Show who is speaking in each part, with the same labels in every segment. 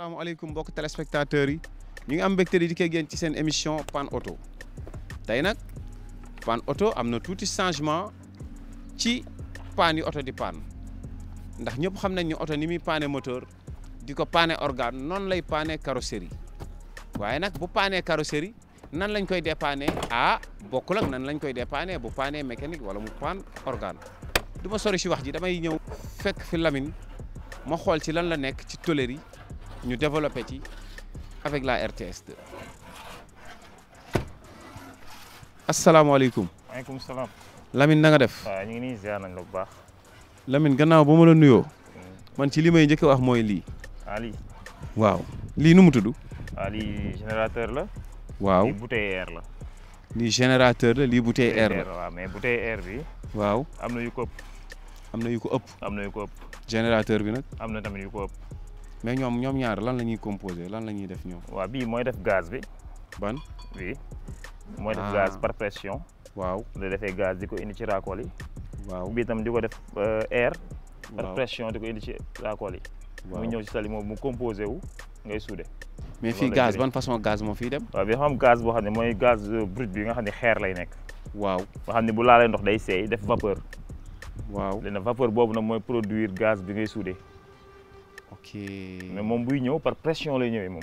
Speaker 1: asalaamaaleykum mbokk téléspectateurs yi ñu ngi am mbégte di dikkee génn ci seen émission Pan Auto tey nag Pan Auto am na tuuti changement ci paan yi oto di paan ndax ñëpp xam nañ ni oto ni muy paane moteur di ko paane organe noonu lay paane carrosserie waaye nag bu paanee carrosserie nan lañ koy dépanner ah bokkul ak nan lañ koy dépanner bu paanee mécanique wala mu paan organe du ma sori si wax ji damay ñëw fekk fi Lamine ma xool ci lan la nekk ci tôlerie ñu développé ci avec la RTS 2 asalaamaaleykum
Speaker 2: maaleykum salaam.
Speaker 1: Lamine na nga def
Speaker 2: waaw ñu ngi nii ziar nañ la bu baax.
Speaker 1: Lamine gannaaw ba ma la nuyoo man ci li may njëkk a wax mooy lii
Speaker 2: ah lii
Speaker 1: waaw lii nu mu tudd
Speaker 2: ah lii générateur la.
Speaker 1: waaw
Speaker 2: lii bouteille air la.
Speaker 1: lii générateur la lii bouteille air la
Speaker 2: waaw mais bouteille air bi
Speaker 1: waaw
Speaker 2: am na yu ko ëpp
Speaker 1: am na yu ko ëpp
Speaker 2: am na yu ko ëpp
Speaker 1: générateur bi nag
Speaker 2: am na tamit yu ko ëpp.
Speaker 1: mais ñoom ñoom ñaar lan la ñuy composé lan la ñuy def ñoom
Speaker 2: waaw bii mooy def gaz bi
Speaker 1: ban
Speaker 2: bii mooy def
Speaker 1: Ah.
Speaker 2: gaz par pression.
Speaker 1: waaw
Speaker 2: da defee gaz di ko indi ci raakool yi.
Speaker 1: waaw
Speaker 2: bii tam di ko def euh, air. par
Speaker 1: waaw
Speaker 2: pression di ko indi ci raakool yi.
Speaker 1: waaw
Speaker 2: mu ñëw ci sali moom mu composé wu ngay suude.
Speaker 1: mais fii
Speaker 2: loolu lay
Speaker 1: gaz
Speaker 2: jëriñ.
Speaker 1: ban façon gaz moo fiy dem
Speaker 2: waaw bi xam am gaz boo xam ne mooy gaz euh, brut bi nga xam ne xeer lay nekk.
Speaker 1: waaw
Speaker 2: boo xam ne bu laalee ndox day seey def vapeur.
Speaker 1: waaw
Speaker 2: léegi nag vapeur boobu nag mooy produire gaz bi ngay suude.
Speaker 1: ok
Speaker 2: mais moom buy ñëw par pression lay ñëwee moom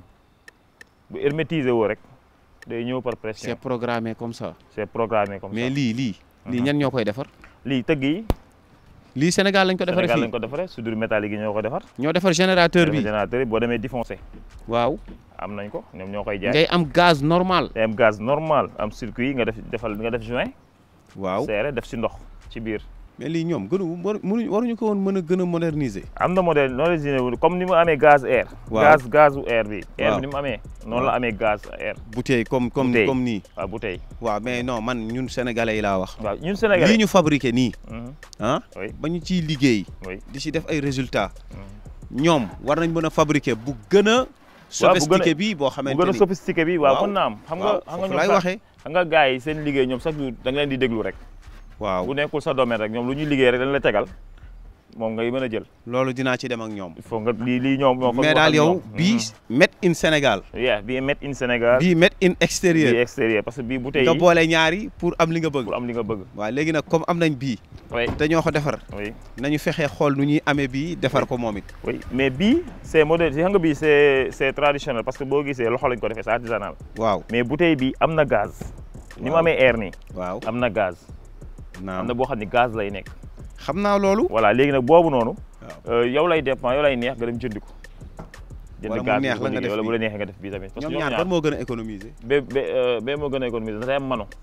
Speaker 2: bu hermétiser woo rek day ñëw par
Speaker 1: c'est
Speaker 2: pression
Speaker 1: programmé comme ça
Speaker 2: c'est programmé comme
Speaker 1: mais
Speaker 2: ça
Speaker 1: lii lii lii
Speaker 2: Mhm.
Speaker 1: ñan ñoo koy defar
Speaker 2: lii tëgg yi
Speaker 1: lii Sénégal lañ ko defaree
Speaker 2: Sénégal
Speaker 1: fii
Speaker 2: lañ ko defaree soudure métallique yi ñoo ko defar
Speaker 1: ñoo defar générateur bi
Speaker 2: générateur yi boo demee défoncé
Speaker 1: waaw
Speaker 2: am nañ ko ñoom ñoo koy jaay
Speaker 1: ngay am gaz normal
Speaker 2: day am gaz normal am circuit yi nga def defal nga def joint
Speaker 1: waaw
Speaker 2: serré def si ndox ci biir
Speaker 1: mais lii ñoom gënu waru mënuñ waruñu ko woon mën a gën a moderniser
Speaker 2: am na modèle noonu la wu comme ni mu amee gaz air
Speaker 1: Waaw.
Speaker 2: gaz gazu air bi air
Speaker 1: Waaw.
Speaker 2: bi ni mu amee noonu
Speaker 1: Waaw.
Speaker 2: la amee gaz air
Speaker 1: bouteille comme comme
Speaker 2: Bouteille.
Speaker 1: comme nii
Speaker 2: waaw bouteille
Speaker 1: waaw mais non man ñun sénégalais yi laa wax
Speaker 2: waaw ñun
Speaker 1: lii
Speaker 2: Sénégalais
Speaker 1: ñu fabriqué nii
Speaker 2: Mhm.
Speaker 1: ah
Speaker 2: oui
Speaker 1: ba ñu ciy liggéey
Speaker 2: oui
Speaker 1: di ci def ay résultats
Speaker 2: Mhm.
Speaker 1: ñoom war nañ mën a fabriquer bu gën a sophistiqué bi boo
Speaker 2: bu
Speaker 1: xamante
Speaker 2: gën a
Speaker 1: ni
Speaker 2: sophistiqué bi waaw
Speaker 1: Waaw.
Speaker 2: mën naa am xam nga
Speaker 1: waaw
Speaker 2: xam nga
Speaker 1: foofu
Speaker 2: ñoom
Speaker 1: laay
Speaker 2: sax-
Speaker 1: waxee
Speaker 2: xam nga gars yi seen liggéey ñoom chaque jour da nga leen di déglu rek
Speaker 1: waaw
Speaker 2: bu nekkul sa domaine rek ñoom lu ñuy liggéey rek dañ la tegal moom ngay mën a jël
Speaker 1: loolu dinaa ci dem ak ñoom
Speaker 2: il faut nga lii lii ñoom moo ko
Speaker 1: mais
Speaker 2: wax
Speaker 1: daal
Speaker 2: ak
Speaker 1: yow
Speaker 2: ñoom.
Speaker 1: bii made in Sénégal
Speaker 2: yeah bii made in Sénégal
Speaker 1: bii made in
Speaker 2: bii
Speaker 1: extérieur
Speaker 2: extérieur parce que bii bouteille
Speaker 1: nga
Speaker 2: yi
Speaker 1: boole ñaari pour am li nga bëgg
Speaker 2: pour am li nga bëgg
Speaker 1: waaw léegi nag comme am nañ bii
Speaker 2: oui
Speaker 1: te ñoo ko defar
Speaker 2: oui
Speaker 1: nañu fexee xool nu ñuy amee bii defar ko moom it
Speaker 2: oui mais bii c'est modèle xam nga bii c'est c'est traditionnel parce que boo gisee loxo lañ ko defee c'est artisanal
Speaker 1: waaw
Speaker 2: mais bouteille bi am na gaz ni mu
Speaker 1: Waaw.
Speaker 2: amee air nii
Speaker 1: waaw
Speaker 2: am na gaz am
Speaker 1: naam
Speaker 2: na boo xam ne gaz lay nekk
Speaker 1: xam naa loolu
Speaker 2: voilà léegi nag boobu noonu
Speaker 1: waaw
Speaker 2: euh, yow lay dépend yow lay neex nga dem jëndi ko
Speaker 1: Wala mu
Speaker 2: gaz bi
Speaker 1: neex
Speaker 2: ko
Speaker 1: la nga
Speaker 2: liggéey,
Speaker 1: def
Speaker 2: wala bu
Speaker 1: bii.
Speaker 2: la neexee nga def bii tamit parce que
Speaker 1: ñoom ñaar ban moo gën a économiser
Speaker 2: ba ba euh, ba moo gën a économiser dafay am mano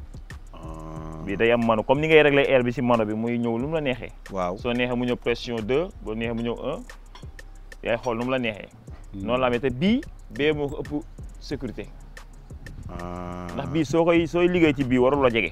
Speaker 2: bii day am mano comme ni ngay régler air bi ci mano bi muy ñëw lu mu la neexee
Speaker 1: waaw
Speaker 2: soo neexee mu ñëw pression 2 boo neexee mu ñëw 1 yaay xool nu mu la neexee noonu la amee te bii bee moo ko ëpp sécurité ndax bii soo koy sooy liggéey ci bii warul la jege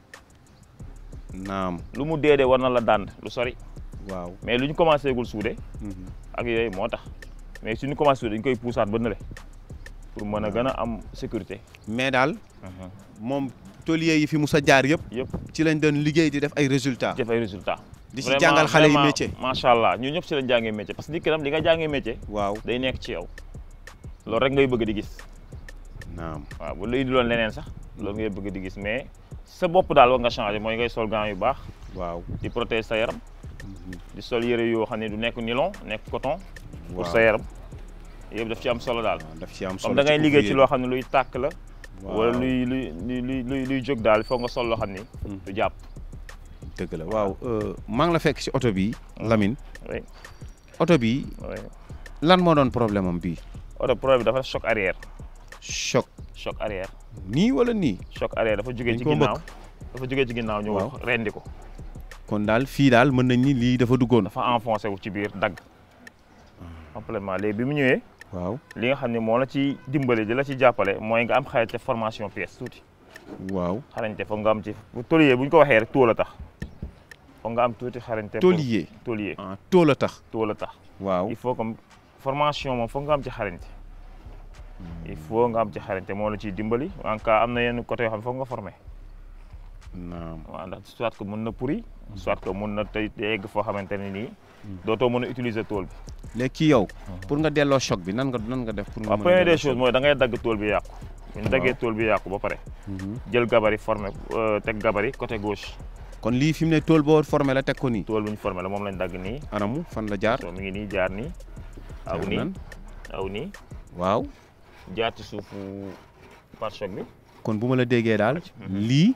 Speaker 1: naam
Speaker 2: lu mu dee dee war na la dànd lu sori
Speaker 1: waaw
Speaker 2: mais lu ñu commencé gul suude
Speaker 1: Mhm.
Speaker 2: ak yooyu moo tax mais suñu commencé suude dañ koy puusaat ba nële pour mën a gën a am sécurité
Speaker 1: mais daal moom tôlier yi fi mus a jaar yëpp
Speaker 2: yëpp
Speaker 1: ci lañ doon liggéey di def ay résultats
Speaker 2: def ay résultats
Speaker 1: di ci jàngal xale yi métier
Speaker 2: macha allah ñun ñëpp si lañ jàngee métier parce que nit ki tam li nga jàngee métier
Speaker 1: waaw
Speaker 2: day nekk ci yow loolu rek ngay bëgg di gis
Speaker 1: naam
Speaker 2: waaw bu lay indiloon leneen sax loolu ngay bëgg di gis mais sa bopp daal war nga changé mooy ngay sol gants yu baax
Speaker 1: waaw
Speaker 2: di protéger sa yaram di sol yëre yoo xam ne du nekk nylon nekk coton pour
Speaker 1: waaw
Speaker 2: sa yaram yëpp daf ci am solo daal
Speaker 1: waaw daf ci am solo
Speaker 2: comme da ngay liggéey ci
Speaker 1: ouvrier
Speaker 2: loo xam ne luy tàkk la
Speaker 1: bi.
Speaker 2: wala
Speaker 1: waaw
Speaker 2: luy luy luy luy luy jóg daal foog nga sol loo xam ni
Speaker 1: Mhm.
Speaker 2: du jàpp
Speaker 1: dëgg la waaw euh, maa ngi la fekk ci oto bi Lamine
Speaker 2: oui
Speaker 1: oto bi
Speaker 2: oui
Speaker 1: lan moo doon problème am bii
Speaker 2: oto problème bi dafa choc arrière
Speaker 1: choc
Speaker 2: choc arrière
Speaker 1: nii wala nii
Speaker 2: choc arrière dafa jógee
Speaker 1: Dañ
Speaker 2: ci
Speaker 1: koo
Speaker 2: ginnaaw dafa jógee ci ginnaaw ñu
Speaker 1: Waaw.
Speaker 2: rendi ko
Speaker 1: kon daal fii daal mën nañ ni lii dafa duggoon
Speaker 2: dafa enfoncé wu ci biir dagg complètement léegi bi mu ñëwee
Speaker 1: waaw
Speaker 2: li nga xam ne moo la ci dimbali di la ci jàppale mooy nga am xarañte formation pièce tuuti
Speaker 1: waaw
Speaker 2: xarañte foog nga am ci bu tôlier bu ñu ko waxee rek tool a tax foog nga am tuuti xarañte pour-
Speaker 1: tôlier
Speaker 2: tôlier
Speaker 1: ah tool a tax
Speaker 2: tool a tax
Speaker 1: waaw
Speaker 2: il faut comme formation moom foog nga am ci xarañte il faut nga am ci xarañte moo la ciy dimbali en cas am na yenn côté yoo xam ne foog nga formé
Speaker 1: naam
Speaker 2: waaw ndax soit que mën na pourri soit que mën na tey yegg foo xamante ne nii dootoo mën a utiliser tool bi
Speaker 1: léegi kii yow pour nga delloo choc bi nan nga nan nga def pour nga
Speaker 2: waaw
Speaker 1: mën a
Speaker 2: première
Speaker 1: delloo
Speaker 2: des choses mooy da ngay dagg tool bi yàqu bu ñu daggee tool bi yàqu ba pare jël gabari formé euh, teg gabari côté gauche
Speaker 1: kon lii fi mu ne tool boo formé la teg ko nii
Speaker 2: tool bu ñu formé la moom lañ dagg nii
Speaker 1: anamu fan la jaar
Speaker 2: so mi ngi nii jaar nii aw
Speaker 1: jaar
Speaker 2: nii
Speaker 1: nan
Speaker 2: aw nii
Speaker 1: waaw
Speaker 2: jaar ci suufu pare-choc bi
Speaker 1: kon bu ma la déggee daal lii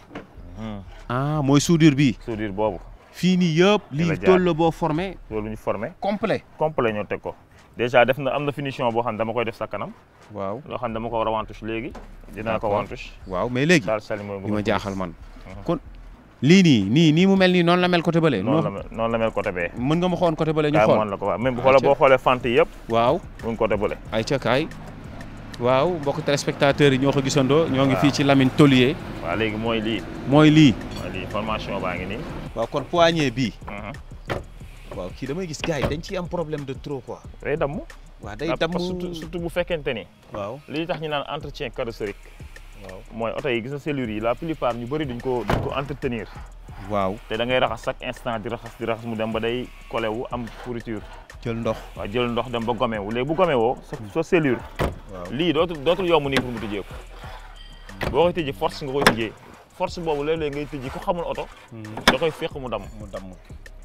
Speaker 1: ah mooy soudure bi
Speaker 2: soudure boobu
Speaker 1: fii nii yëpp
Speaker 2: la
Speaker 1: lii
Speaker 2: jaar.
Speaker 1: tool la boo formé
Speaker 2: tool bu ñu formé
Speaker 1: complet
Speaker 2: complet ñoo teg ko déjà def na am na finition boo xam ne dama koy def sa kanam
Speaker 1: waaw
Speaker 2: loo xam ne dama ko war a wantouche léegi dinaa ko
Speaker 1: D'accord.
Speaker 2: wantouche
Speaker 1: waaw mais léegi
Speaker 2: daal sali mooy
Speaker 1: li ma jaaxal man kon lii nii nii nii mu mel nii noonu la mel côté bële
Speaker 2: noonu la mel noonu la mel côté bee
Speaker 1: mën nga ma xoon côté bële ñu
Speaker 2: kaay
Speaker 1: xool
Speaker 2: moon la ko waaw même bu xoolee boo xoolee fente yi yëpp
Speaker 1: waaw
Speaker 2: mu ngi côté bële
Speaker 1: ay ca kaay waaw mbokk téléspectateurs yi ñoo ko gisandoo ñoo ngi
Speaker 2: Waaw.
Speaker 1: fii ci Lamine Tolier
Speaker 2: waaw léegi mooy lii
Speaker 1: mooy lii
Speaker 2: mooy lii formation baa ngi nii
Speaker 1: waaw kon poignée bii
Speaker 2: Mhm.
Speaker 1: waaw kii damay gis gars yi dañ ciy am problème de trop quoi
Speaker 2: day damm
Speaker 1: waaw day
Speaker 2: Ah,
Speaker 1: damm
Speaker 2: parce que surtout surtout bu fekkente ni
Speaker 1: waaw
Speaker 2: li tax ñu naan entretien carrossérique
Speaker 1: waaw
Speaker 2: mooy oto yi gis na cellule yi la plupart ñu bëri duñ ko duñ ko entretenir
Speaker 1: waaw
Speaker 2: te da ngay raxas chaque instant di raxas di raxas mu dem ba day collé wu am pourriture
Speaker 1: jël ndox
Speaker 2: waaw jël ndox dem ba gome wu léegi bu gome woo sa sa cellule
Speaker 1: waaw
Speaker 2: lii dootul dootul yomb nii pour mu tijjee ko boo koy tijji force nga koy tijjee force boobu léeg-léeg ngay tijji ku xamul oto da koy fekk mu damm
Speaker 1: mu damm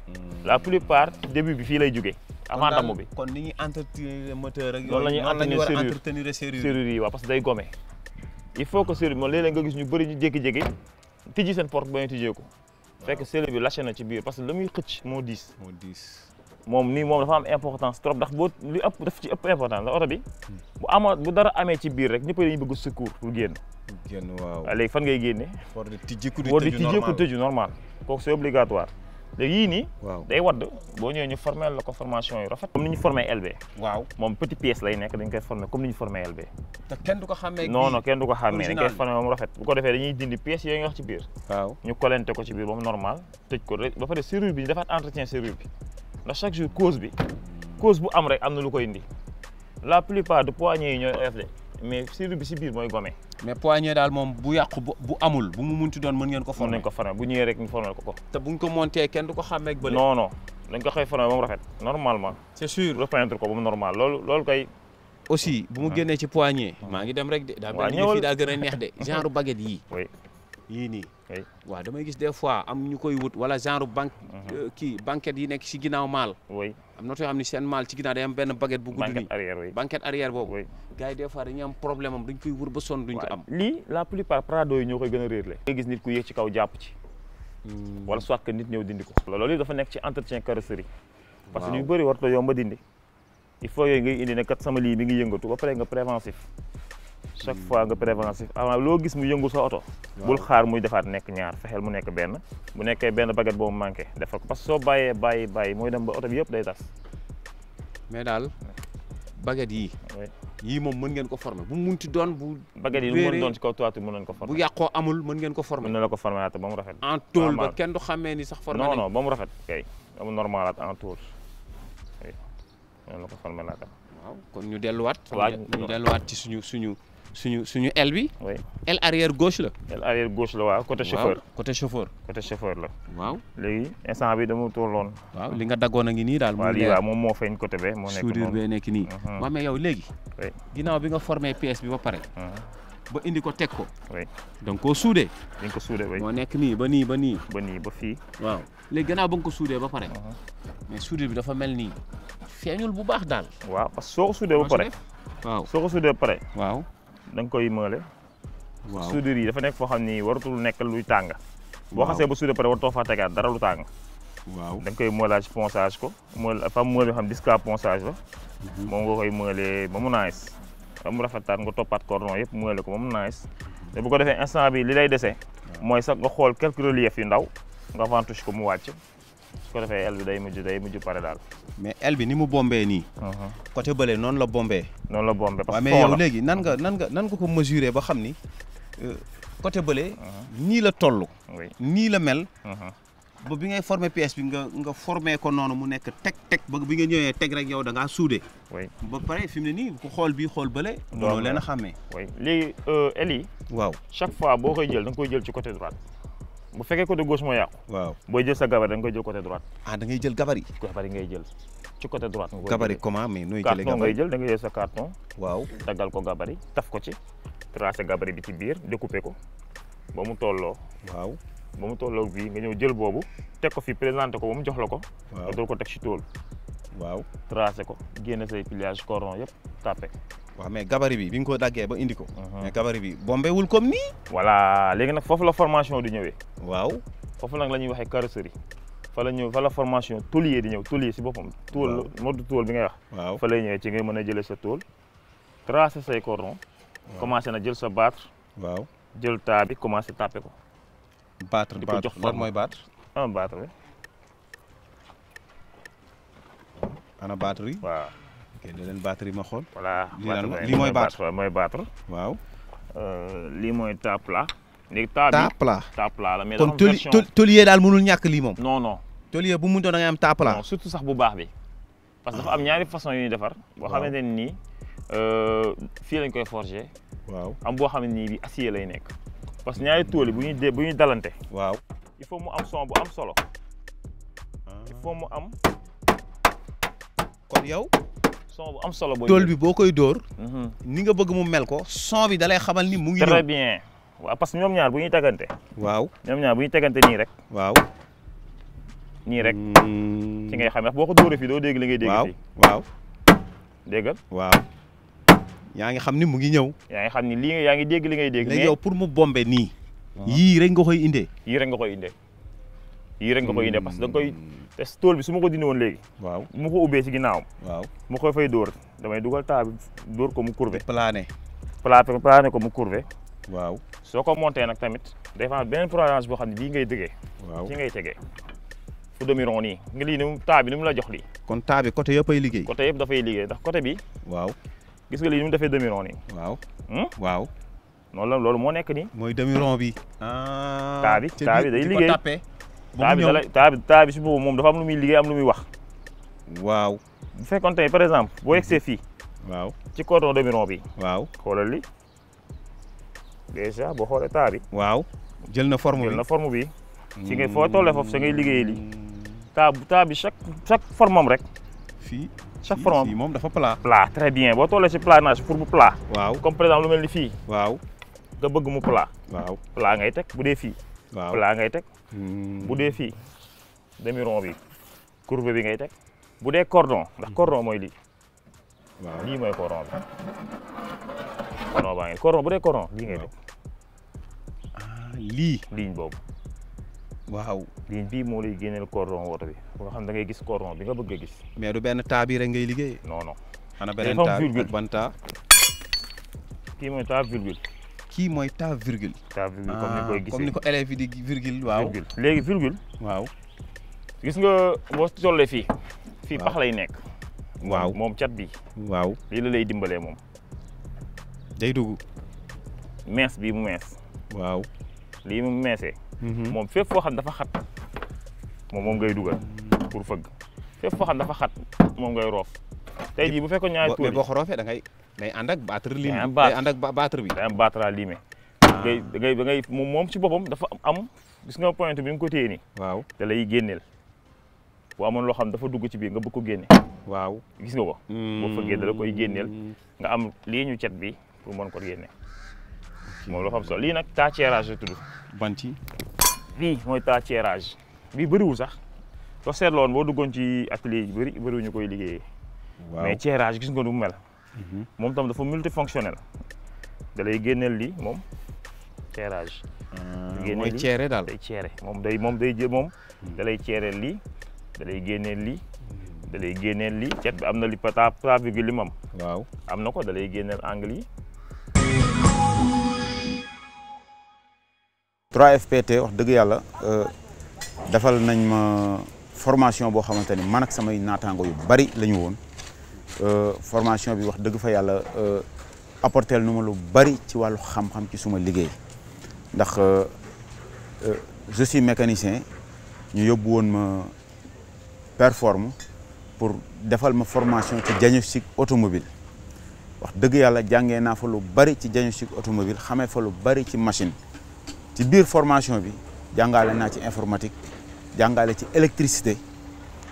Speaker 2: la plupart début bi fii lay jógee avant damm bi
Speaker 1: kon ni ñuy entretenir moteur ak
Speaker 2: Noonu la ñuy
Speaker 1: noonu la ñu war a
Speaker 2: entretenir
Speaker 1: entretenir serrure
Speaker 2: serrure yi waaw parce que day gome il faut que serrure bi moom léeg-léeg nga gis ñu bëri ñu jékki-jékki tijji seen porte ba ñu tijjee ko fekk serrure bi lâché na ci biir parce que la muy xëcc moo diis
Speaker 1: moo diis
Speaker 2: moom nii moom dafa am importance trop ndax boo li ëpp daf ci ëpp importance ndax oto bi bu ama bu dara amee ci biir rek ñëpp dañuy bëgg secours pour génn
Speaker 1: génn waaw
Speaker 2: waaw léegi fan ngay génne
Speaker 1: war di tijjiku di
Speaker 2: boo di
Speaker 1: tëju
Speaker 2: tijjee ko
Speaker 1: normal
Speaker 2: tëju normal kooku c'est obligatoire léegi yii nii
Speaker 1: waaw
Speaker 2: day wadd boo ñëwee ñu formé la ko formation yu rafet comme ni ñu formé LB
Speaker 1: waaw
Speaker 2: moom petit pièce lay nekk dañ koy formé comme ni ñu formé LB
Speaker 1: te kenn du ko xàmmee ak
Speaker 2: non
Speaker 1: bii.
Speaker 2: non kenn du ko xàmmee dañ koy
Speaker 1: original.
Speaker 2: formé moom rafet bu ko defee dañuy dindi pièces yooyu nga wax ci biir
Speaker 1: waaw
Speaker 2: ñu collenté ko ci biir ba mu normal tëj ko rek ba pare serrure bi ñu defaat entretien serrure bi ndax chaque jour cause bi cause bu am rek am na lu koy indi la plupart de poignées yi ñooy oyof de mais serrure bi si biir mooy gome
Speaker 1: mais poignée daal moom bu yàqu bu bu amul bu mu munti doon mën ngeen ko
Speaker 2: mën
Speaker 1: former
Speaker 2: nañ ko formé bu ñëwee rek ñu formé ko ko
Speaker 1: te buñ ko monté kenn du ko xàmmee ak bële
Speaker 2: non non dañ ko xëy formé ba mu rafet normalement
Speaker 1: c'est sûr
Speaker 2: repeindre ko ba mu normal loolu loolu kay
Speaker 1: aussi bu mu génnee ci poignée maa ngi dem rek de daa
Speaker 2: Waaw,
Speaker 1: mel ni
Speaker 2: ñëwal.
Speaker 1: fii daa gën a neex de genre baguette yii
Speaker 2: oui
Speaker 1: yii nii
Speaker 2: oui
Speaker 1: waaw damay gis des fois am ñu koy wut wala genre banque kii banquette yi nekk ci ginnaaw maal
Speaker 2: oui
Speaker 1: am na too xam ne seen maal ci ginnaaw day am benn baguette bu gudd nii
Speaker 2: banquette arrière oui
Speaker 1: banquette arrière boobu
Speaker 2: oui
Speaker 1: gars yi des fois dañuy am problème am dañ koy wër ba sonn duñ ko
Speaker 2: waaw
Speaker 1: am
Speaker 2: lii la plupart prado yi ñoo koy gën a réerle nga gis nit ku yéeg ci kaw jàpp ci wala soit que nit ñëw dindi ko loolu dafa nekk ci entretien carrosserie parce que
Speaker 1: Waaw.
Speaker 2: ñu bëri warta yomba dindi il faut yooyu ngay indi ne kat sama lii mi ngi yëngatu ba pare nga préventif chaque fois nga préventif avant loo gis mu yëngu sa oto bul xaar muy defaat nekk ñaar fexeel mu nekk benn bu nekkee benn baguette boobu manqué defal ko parce que soo bàyyee bàyyi bàyyi mooy dem ba oto bi yëpp day tas
Speaker 1: mais daal baguette yii
Speaker 2: oui
Speaker 1: yii moom mën ngeen ko former bu mu munti doon bu
Speaker 2: baguette yi lu mu
Speaker 1: réeree,
Speaker 2: mën doon ci kaw toiture mën nañ ko
Speaker 1: bu
Speaker 2: former
Speaker 1: yàqoo amul mën ngeen ko
Speaker 2: mën
Speaker 1: former
Speaker 2: na la ko former ba mu rafet
Speaker 1: en tôle ba
Speaker 2: normal.
Speaker 1: kenn du xàmmee ni sax former
Speaker 2: non
Speaker 1: nañ
Speaker 2: non ba mu rafet kay ba mu normalaat en tour oui mën na ko former laata
Speaker 1: waaw kon ñu delluwaat
Speaker 2: Waaw,
Speaker 1: ñu delluwaat ci suñu suñu suñu suñu aile bi
Speaker 2: oui
Speaker 1: aile arrière gauche la
Speaker 2: el arrière gauche la waaw côté chauffeur
Speaker 1: waaw côté chauffeur
Speaker 2: côté chauffeur la
Speaker 1: waaw
Speaker 2: léegi instant bi dama tolloon
Speaker 1: waaw li nga daggoon a ngi nii daal
Speaker 2: waaw
Speaker 1: mu
Speaker 2: lii
Speaker 1: leer
Speaker 2: waaw moom moo feeñ côté be moo nekk
Speaker 1: soudure
Speaker 2: noonu
Speaker 1: bee nekk nii
Speaker 2: Mhm.
Speaker 1: waaw mais yow léegi
Speaker 2: Oui.
Speaker 1: ginnaaw bi nga formé pièce bi ba pare
Speaker 2: Mhm.
Speaker 1: ba indi ko teg ko
Speaker 2: oui
Speaker 1: donc koo suudee
Speaker 2: dañ ko suude oui
Speaker 1: moo nekk nii ba nii ba nii
Speaker 2: ba nii ba fii
Speaker 1: waaw léegi gannaaw ba nga ko suudee ba pare
Speaker 2: Mhm.
Speaker 1: mais soudure bi dafa mel nii feeñul bu baax daal
Speaker 2: waaw parce que soo ko suudee ba
Speaker 1: moo si
Speaker 2: pare
Speaker 1: def. waaw
Speaker 2: soo ko suudee ba pare
Speaker 1: waaw
Speaker 2: da nga koy mële
Speaker 1: waaw
Speaker 2: soudure yi dafa nekk foo xam ni waratul nekk luy tàng boo
Speaker 1: Waaw.
Speaker 2: xasee ba suudee ba pare waratoo faa tegaat dara lu tàng
Speaker 1: waaw
Speaker 2: da nga koy mëlage ponçage ko mël dafa am mël yoo xam disque à ponçage la moom nga koy mëlee ba mu nice ba mu rafetaat nga toppaat cordon yëpp mële ko ba mu nice te bu ko defee instant bi li lay dese mooy sax nga xool quelques reliefs yu ndaw nga ventouche ko mu wàcc su ko defee el bi day mujj day mujj pare daal
Speaker 1: mais aile bi ni mu bombee nii côté bële noonu la bombee
Speaker 2: noonu la bombé parce
Speaker 1: waaw
Speaker 2: que
Speaker 1: mais
Speaker 2: fond
Speaker 1: yow
Speaker 2: la
Speaker 1: léegi nan nga nan nga nan nga ko mesurer ba xam ni euh, côté bële nii la toll
Speaker 2: oui
Speaker 1: nii la mel
Speaker 2: mhm.
Speaker 1: ba bi ngay former pièce bi nga nga formé ko noonu mu nekk teg teg ba bi nga ñëwee teg rek yow da ngaa suude
Speaker 2: oui
Speaker 1: ba pare fi mu ne nii ku xool bii xool bële mënoo
Speaker 2: am
Speaker 1: leen a
Speaker 2: na.
Speaker 1: xàmmee
Speaker 2: oui léegi el yi
Speaker 1: waaw
Speaker 2: chaque fois boo koy jël da nga koy jël ci côté droite bu fekkee côté gauche moo yàqu
Speaker 1: waaw
Speaker 2: booy jël sa gabar da nga koy jël côté droite
Speaker 1: ah da ngay jël gabarit
Speaker 2: gabar yi ngay jël ci côté droite nga koy
Speaker 1: gabarit
Speaker 2: jëlee.
Speaker 1: comment mais nooy jëlee
Speaker 2: carton ngay
Speaker 1: gabarit
Speaker 2: jël da ngay jël sa carton
Speaker 1: waaw
Speaker 2: daggal ko gabarit taf ko ci tracé gabarit bi ci biir découpé ko ba mu tolloo
Speaker 1: waaw
Speaker 2: ba mu tolloo bii nga ñëw jël boobu teg ko fi présenté ko ba mu jox la ko
Speaker 1: waaw
Speaker 2: nga dool ko teg ci tool
Speaker 1: waaw
Speaker 2: tracé ko génne say pliage cordon yëpp tàppe
Speaker 1: waaw mais gabarit bi bi nga ko daggee ba indi ko
Speaker 2: Mhm.
Speaker 1: mais gabarit bi bombé wul comme nii
Speaker 2: voilà léegi nag foofu la formation di ñëwee
Speaker 1: waaw
Speaker 2: foofu nag la ñuy waxee carrosserie fa la ñëw fa la formation tôlier di ñëw tôlier si boppam tool mode tool bi ngay wax
Speaker 1: waaw
Speaker 2: fa lay ñëwee ci ngay mën a jëlee sa tool tracé say cordon commencé na jël sa battre
Speaker 1: waaw
Speaker 2: jël taa bi commencé tàppe ko
Speaker 1: battre
Speaker 2: di ko
Speaker 1: battre
Speaker 2: jox
Speaker 1: lan
Speaker 2: forme.
Speaker 1: mooy battre
Speaker 2: un battre bi
Speaker 1: ana batterie
Speaker 2: waaw
Speaker 1: ok da leen batterie ma xool
Speaker 2: voilà
Speaker 1: Lii lan la?
Speaker 2: battre
Speaker 1: lii mooy battre.
Speaker 2: waaw mooy battre
Speaker 1: waaw
Speaker 2: Euh, lii mooy taa plat léegi taa
Speaker 1: taa
Speaker 2: bi
Speaker 1: plat
Speaker 2: taa plat la mais
Speaker 1: kon
Speaker 2: dafa am
Speaker 1: tôli
Speaker 2: version
Speaker 1: tôli- tôlier daal mënul ñàkk lii moom
Speaker 2: non non
Speaker 1: tôlier bu mu doon da ngay am taa plat
Speaker 2: non surtout sax bu baax bi parce que dafa am ñaari façon yu ñuy defar boo
Speaker 1: Waaw.
Speaker 2: xamante ne nii euh, fii lañ koy forger
Speaker 1: waaw
Speaker 2: am boo xam ne nii bi acier lay nekk parce que ñaari tool yi bu ñuy dee bu ñuy dalante
Speaker 1: waaw
Speaker 2: il faut mu am son bu am solo il faut mu am
Speaker 1: kon yow
Speaker 2: son bu am solo booy
Speaker 1: tool bi boo koy dóor
Speaker 2: Mhm.
Speaker 1: ni nga bëgg mu mel ko son bi dalay xamal ni mu ngi
Speaker 2: très
Speaker 1: ñëw
Speaker 2: bien waaw parce que ñoom ñaar bu ñuy tegante
Speaker 1: waaw
Speaker 2: ñoom ñaar bu ñuy tegante nii rek
Speaker 1: waaw
Speaker 2: nii rek
Speaker 1: Mm.
Speaker 2: ci ngay xam ndax boo ko dóoree fii doo dégg li ngay dégg
Speaker 1: waaw
Speaker 2: fii
Speaker 1: waaw
Speaker 2: déggal
Speaker 1: waaw yaa ngi xam ni mu ngi ñëw
Speaker 2: yaa ngi xam ni lii yaa ngi dégg li ngay dégg
Speaker 1: léegi
Speaker 2: mais
Speaker 1: yow pour mu bombe nii yii rek nga koy indee
Speaker 2: yii rek nga koy indee yii rek nga koy indee parce que da nga koy te tool bi su ma ko dindi woon léegi
Speaker 1: waaw
Speaker 2: bu ma ko ubbee ci ginnaawam
Speaker 1: waaw
Speaker 2: mu koy fay dóor damay dugal taa bi dóor ko mu courbe
Speaker 1: plané
Speaker 2: plané plané ko mu courbe
Speaker 1: waaw
Speaker 2: soo ko monté nag tamit day fa am beneen programme boo xam ne bii ngay dëggee
Speaker 1: waaw
Speaker 2: ci ngay tegee fu demi rond nii nga lii ni mu taa bi ni mu la jox lii
Speaker 1: kon taa bi côté yëpp ay liggéey
Speaker 2: côté yëpp dafay liggéey ndax côté bi
Speaker 1: waaw
Speaker 2: gis nga lii ni mu defee demi rond nii
Speaker 1: waaw
Speaker 2: Hmm?
Speaker 1: waaw
Speaker 2: noonu la loolu moo nekk nii
Speaker 1: mooy demi rond bi ah
Speaker 2: Taa bi-
Speaker 1: ca
Speaker 2: taa
Speaker 1: biir
Speaker 2: bi day
Speaker 1: di ko
Speaker 2: liggéey.
Speaker 1: tàppee ba
Speaker 2: taa
Speaker 1: mu
Speaker 2: bi
Speaker 1: ñëw
Speaker 2: da lay taa bi taa bi si boobu moom dafa am lu muy liggéey am lu muy wax
Speaker 1: waaw
Speaker 2: bu fekkoon tey par exemple boo yegsee fii
Speaker 1: waaw
Speaker 2: ci cordon demi rond bi
Speaker 1: waaw
Speaker 2: xoolal li déjà boo xoolee taa bi
Speaker 1: waaw jël na forme
Speaker 2: jël
Speaker 1: bi
Speaker 2: na forme bi ci ngay foo tollee foofu sa ngay liggéeyee lii taa taa bi chaque chaque forme am rek
Speaker 1: fii
Speaker 2: chaque
Speaker 1: fii-
Speaker 2: forme
Speaker 1: fii moom dafa plat
Speaker 2: plat très bien boo tollee ci planage pour bu plat
Speaker 1: waaw
Speaker 2: comme par exemple lu mel ni fii
Speaker 1: waaw
Speaker 2: nga bëgg mu plat
Speaker 1: waaw
Speaker 2: plat ngay teg bu dee fii
Speaker 1: waaw
Speaker 2: plat ngay teg
Speaker 1: Hmm.
Speaker 2: bu dee fii demi rond bi courbe bi ngay teg bu dee cordon ndax cordon mooy lii
Speaker 1: waaw
Speaker 2: lii mooy cordon bi cordon baa ngi cordon bu dee cordon lii ngay teg
Speaker 1: ah lii
Speaker 2: ligne boobu
Speaker 1: waaw
Speaker 2: ligne bii moo lay génneel cordon woto bi ba nga xam da ngay gis cordon bi nga bëgg a gis
Speaker 1: mais du benn taa bi rek ngay liggéey
Speaker 2: non non
Speaker 1: ana beneen
Speaker 2: dafa am
Speaker 1: taa
Speaker 2: virgule.
Speaker 1: ak ban taa
Speaker 2: kii mooy taa virgule
Speaker 1: kii mooy taa virgule
Speaker 2: taa virgule comme ni
Speaker 1: Ah,
Speaker 2: koy
Speaker 1: comme ni
Speaker 2: gisee
Speaker 1: ko élèves yi di virgule waaw
Speaker 2: virgule léegi virgule
Speaker 1: waaw
Speaker 2: gis nga boo tollee fii fii
Speaker 1: Waaw.
Speaker 2: pax lay nekk
Speaker 1: waaw
Speaker 2: moom cat bi
Speaker 1: waaw
Speaker 2: lii la lay dimbalee moom
Speaker 1: day dugg
Speaker 2: mees bii mu mees
Speaker 1: waaw
Speaker 2: lii mu meesee
Speaker 1: Mhm.
Speaker 2: moom fépp foo xam dafa xat moom moom ngay dugal pour fëgg fépp foo xam dafa xat moom ngay roof tey jii bu fekkoon ñaari
Speaker 1: Bo-
Speaker 2: tool
Speaker 1: mais
Speaker 2: yi
Speaker 1: boo ko roofee da ngay day ànd ak battre ligne
Speaker 2: Day am
Speaker 1: bi
Speaker 2: battre.
Speaker 1: day ànd ak ba- battre bi
Speaker 2: day am battre à limer ngay da ngay da ngay moom moom ci boppam dafa am gis nga pointe bi nga ko téye nii
Speaker 1: waaw
Speaker 2: da lay génneel bu amoon loo xam dafa dugg ci biir nga bëgg ko génne
Speaker 1: waaw
Speaker 2: gis nga ko boo fëggee da la koy génneel nga am lii ñu cet bi pour mën ko génne moom loo xam solo lii nag tâcherage la tudd
Speaker 1: ban ci
Speaker 2: lii mooy tâcherage bii bëriwul sax soo seetloon boo duggoon ci atelier yi bëri bëriwul ñu koy liggéeyee
Speaker 1: waaw
Speaker 2: mais tirage gis nga nu mu mel moom tam dafa multifonctionnel da lay génneel lii moom tirage
Speaker 1: Ah,
Speaker 2: génne
Speaker 1: mooy
Speaker 2: lii.
Speaker 1: ceere daal
Speaker 2: day ceere moom day moom day jël moom da lay ceereel lii da lay génneel lii da lay génneel lii cet bi am na li pata pata virgule li mu am
Speaker 1: waaw
Speaker 2: am na ko da lay génneel angle yi
Speaker 3: 3FPT wax dëgg yàlla euh, defal nañ ma formation boo xamante ni man ak samay naataango yu bari la ñu woon Euh, formation bi wax dëgg fa yàlla euh, apporteel nu ma lu bari ci wàllu xam-xam ci suma liggéey ndax euh, euh, je suis mécanicien ñu yóbbu woon ma performe pour defal ma formation ci diagnostic automobile wax dëgg yàlla jàngee naa fa lu bari ci diagnostic automobile xamee fa lu bari ci machine ci biir formation bi jàngale naa ci informatique jàngale ci électricité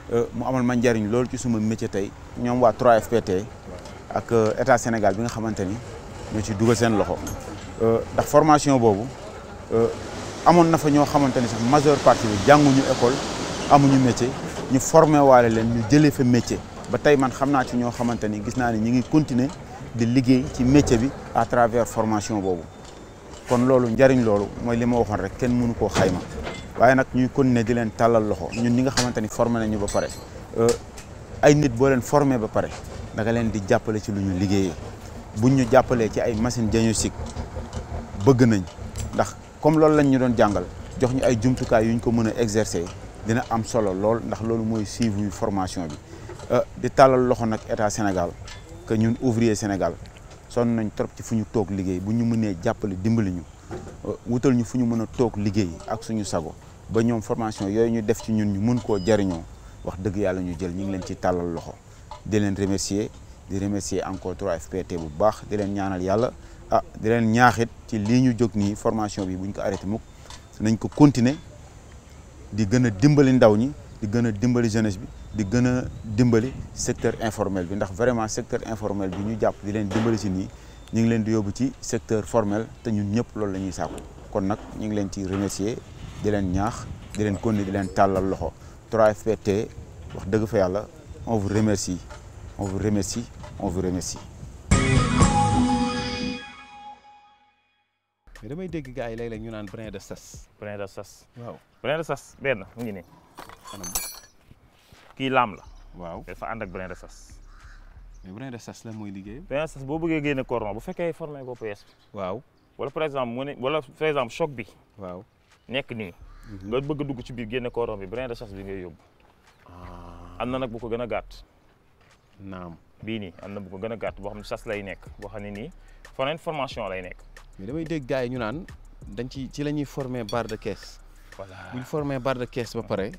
Speaker 3: mu amal ma njariñ loolu ci suma métier tey ñoom waa 3FPT ak état Sénégal bi nga xamante ni ñoo ci dugal seen loxo ndax formation boobu amoon na fa ñoo xamante ni sax majeure partie bi jànguñu école amuñu métier ñu formé waale leen ñu jëlee fa métier ba tey man xam naa ci ñoo xamante ni gis naa ni ñu ngi continuer di liggéey ci métier bi à travers formation boobu kon loolu njariñ loolu mooy li ma waxoon rek kenn mënu koo xayma waaye nag ñuy continuer di leen tàllal loxo ñun ñi nga xamante ni formé nañu ba pare ay nit boo leen formé ba pare da nga leen di jàppale ci lu ñu liggéeyee buñ ñu jàppalee ci ay machine diagnostic bëgg nañ ndax comme loolu lañ ñu doon jàngal jox ñu ay jumtukaay yu ñu ko mën a exercer dina am solo lool ndax loolu mooy suivi formation bi di tàllal loxo nag état Sénégal que ñun ouvrier Sénégal sonn nañ trop ci fu ñu toog liggéey bu ñu mënee jàppale dimbali ñu wutal ñu fu ñu mën a toog liggéey ak suñu sago ba ñoom formation yooyu ñu def ci ñun ñu mën koo jariñoo wax dëgg yàlla ñu jël ñu ngi leen ci tàllal loxo di leen remercier di remercier encore 3FPT bu baax di leen ñaanal yàlla ah di leen ñaaxit ci lii ñu jóg nii formation bi buñ ko arrêté mukk nañ ko continuer di gën a dimbali ndaw ñi di gën a dimbali jeunesse bi di gën a dimbali secteur informel bi ndax vraiment secteur informel bi ñu jàpp di leen dimbali si nii ñu ngi leen di yóbbu ci secteur formel te ñun ñëpp loolu la ñuy sàkku kon nag ñu ngi leen ci remercier di leen ñaax di leen continuer di leen tàllal loxo 3FPT wax dëgg fa yàlla on vous remercie on vous remercie on vous remercie.
Speaker 1: mais damay dégg gars yi léeg-léeg ñu naan brin de sas.
Speaker 2: brin de sas.
Speaker 1: waaw
Speaker 2: brin de sas benn mu ngi nii
Speaker 1: anam
Speaker 2: kii laam la
Speaker 1: waaw
Speaker 2: dafa ànd ak brin de sas
Speaker 1: mais brin de sas la mooy liggéey.
Speaker 2: brin de sas boo bëggee génne cordon bu fekkee formé ko PS bi
Speaker 1: waaw
Speaker 2: wala par exemple mu ne wala par exemple choc bi
Speaker 1: waaw.
Speaker 2: nekk nii nga bëgg a dugg ci biir génne cordon bi brin de sas bi ngay yóbbu am na nag bu ko gën a gàtt
Speaker 1: naam
Speaker 2: bii nii am na bu ko gën a gàtt boo xam ne sas lay nekk boo xam ne nii foneen formation lay nekk
Speaker 1: mais damay dégg gars yi ñu naan dañ ci ci la ñuy former barre de caisse
Speaker 2: voilà
Speaker 1: bu ñu former barre de caisse ba pare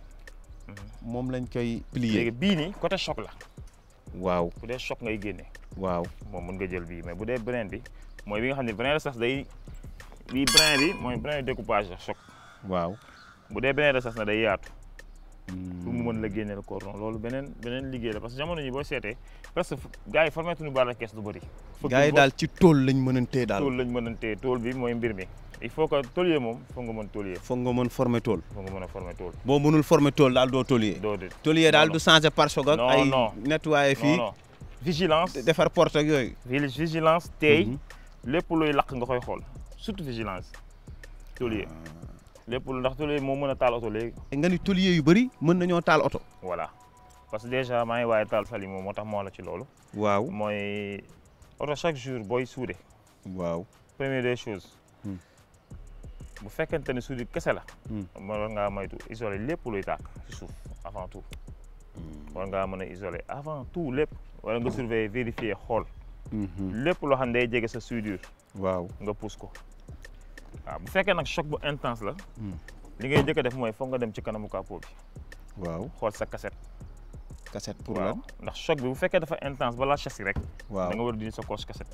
Speaker 1: moom lañ koy plier.
Speaker 2: léegi bii nii côté choc la
Speaker 1: waaw
Speaker 2: bu dee choc ngay génne
Speaker 1: waaw
Speaker 2: moom mën nga jël bii mais bu dee brin bi mooy bi nga xam ne brin de sas day bii brin bi mooy brin de découpage la choc
Speaker 1: waaw.
Speaker 2: bu dee brin de sas na day yaatu pour mu mën la génneel cordon loolu beneen beneen liggéey la parce que jamono ji boo seetee presque gars yi formé tuñu barre de caisse du bëri
Speaker 1: gars yi daal ci tool lañ mënantee daal.
Speaker 2: tool lañ mënantee tool bi mooy mbir mi il faut que tôlier moom foog nga mën tôlier
Speaker 1: foog nga mën former tool.
Speaker 2: foog nga mën a former tool
Speaker 1: boo mënul former tool daal doo tôlier.
Speaker 2: doo de
Speaker 1: tôlier daal
Speaker 2: non,
Speaker 1: du changer pare-choc ak
Speaker 2: Non,
Speaker 1: ay
Speaker 2: non.
Speaker 1: nettoyer
Speaker 2: non
Speaker 1: fii
Speaker 2: non vigilance
Speaker 1: defar porte ak yooyu.
Speaker 2: vigi- vigilance tey
Speaker 1: Mhm.
Speaker 2: lépp luy lakk nga koy xool surtout vigilance tôlier lépp lu ndax tôlier moo mën a taal oto léegi
Speaker 1: nga ni tôlier yu bëri mën nañoo taal oto.
Speaker 2: voilà parce que déjà maa ngi waaye taal sali moom moo tax moo la ci loolu
Speaker 1: waaw
Speaker 2: mooy oto chaque jour booy suude
Speaker 1: waaw.
Speaker 2: première des choses
Speaker 1: Hmm.
Speaker 2: bu fekkente ne suudi kese la
Speaker 1: Hmm.
Speaker 2: war ngaa moytu isoler lépp luy tàkk ci suuf avant tout war ngaa mën a isoler avant tout lépp wala nga surveiller vérifier xool lépp loo xam ne day jege sa soudure
Speaker 1: waaw.
Speaker 2: nga pousse ko waaw bu fekkee nag choc bu intense la
Speaker 1: Hmm.
Speaker 2: li ngay njëkk a def mooy foog nga dem ci kanamu capot bi
Speaker 1: waaw.
Speaker 2: xool sa cassette
Speaker 1: cassette pour
Speaker 2: waaw
Speaker 1: lan.
Speaker 2: ndax choc bi bu fekkee dafa intense balaa châssis rek
Speaker 1: waaw
Speaker 2: da nga war a dindi sa coche cassette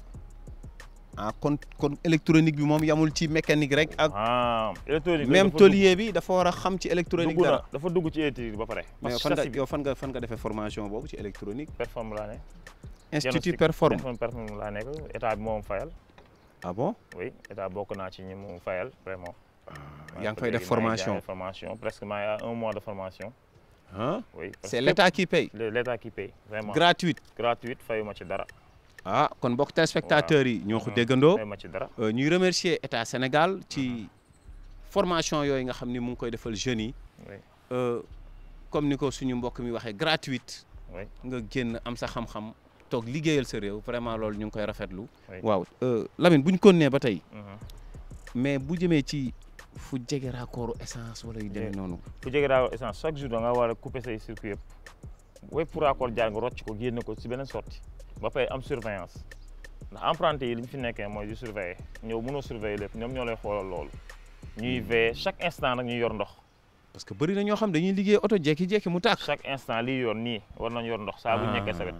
Speaker 1: ah kon kon électronique bi moom yamul ci mécanique rek ak.
Speaker 2: ah électronique
Speaker 1: même
Speaker 2: dafa
Speaker 1: tôlier bi dafa war a xam ci électronique
Speaker 2: dugg na
Speaker 1: dara.
Speaker 2: dafa dugg ci électronique ba pare
Speaker 1: mais
Speaker 2: parce que
Speaker 1: fan nga
Speaker 2: châssis bi
Speaker 1: yow fan nga fan nga defee formation boobu ci électronique.
Speaker 2: performe laa ne
Speaker 1: institut
Speaker 2: diagnostic
Speaker 1: perform.
Speaker 2: performe performe laa nekk état bi moom fayal
Speaker 1: ah bon.
Speaker 2: oui état bokk naa ci ñi mu fayal vraiment
Speaker 1: yaa ngi fay def
Speaker 2: Léegi maa ngi
Speaker 1: formation.
Speaker 2: jaay formation presque maa ngi à un mois de formation
Speaker 1: ah
Speaker 2: oui parce
Speaker 1: c'est
Speaker 2: que
Speaker 1: l'état qui paye.
Speaker 2: le- l'état qui paye vraiment
Speaker 1: gratuite.
Speaker 2: gratuite fayuma ci dara
Speaker 1: ah kon mbokk téléspectateurs yi ñoo ko
Speaker 2: Mhm.
Speaker 1: déggandoo.
Speaker 2: fayuma ci dara
Speaker 1: Euh, ñuy remercier état Sénégal ci formation yooyu nga xam ni mu ngi koy defal jeunes yi
Speaker 2: oui
Speaker 1: Euh, comme ni ko suñu mbokk mi waxee gratuite
Speaker 2: oui
Speaker 1: nga génn am sa xam-xam toog liggéeyal sa réew vraiment loolu ñu ngi koy rafetlu.
Speaker 2: Oui.
Speaker 1: waaw euh, Lamine bu ñu continuer ba tey
Speaker 2: mhm.
Speaker 1: mais bu jëmee ci fu jege raccord essence wala yu demee
Speaker 2: Yeah.
Speaker 1: noonu.
Speaker 2: bu jege daaw essence chaque jour da nga war a couper say circuit yëpp wépp pour accord jaar nga rocc ko génne ko si beneen sortie ba pare am surveillance ndax emprunté yi li ñu fi nekkee mooy di surveiller ñëw mënoo surveiller lépp ñoom ñoo lay xoolal loolu ñuy veiller chaque instant nag ñuy yor ndox
Speaker 1: parce que bëri na ñoo xam dañuy liggéey oto jékki-jékki mu tàkk.
Speaker 2: chaque instant liy yor nii war nañ yor ndox saa bu nekkee sa wet